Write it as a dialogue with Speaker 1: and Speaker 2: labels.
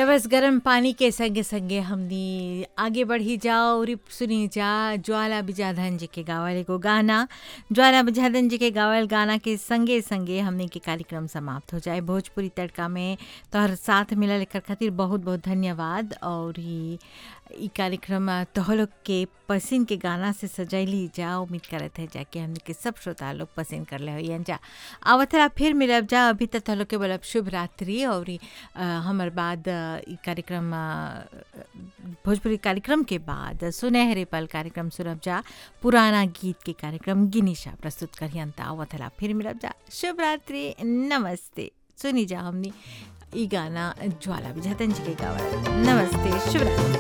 Speaker 1: त बस गरम पानी के संगे संगे हमनी आगे बढ़ी जाओ और सुनी जा ज्वाला बिजाधन जी के गावल एगो गाना ज्वाला बिजाधन जी के गावल गाना के संगे संगे हमनी के कार्यक्रम समाप्त हो जाए भोजपुरी तड़का में तोहर साथ मिलल एकर खातिर बहुत बहुत धन्यवाद और ई ई कार्यक्रम तोह लोग के पसंद के गाना से सजैली जा उम्मीद करत है जाके हमनी के सब श्रोता लोग पसंद कर ले होइयन जा आवत है फिर मिलब जा अभी तक तोह लोग के बोलब शुभ रात्रि और ई, अ, हमर बाद अ, ई कार्यक्रम अ, भोजपुरी कार्यक्रम के बाद सुनहरे पल कार्यक्रम सुनब जा पुराना गीत के कार्यक्रम गिनीशा प्रस्तुत करियन त आवत है फिर मिलब जा शुभ रात्रि नमस्ते सुनी जा हमनी ई गाना ज्वाला विझातन जी के गावल नमस्ते शुभ रात्रि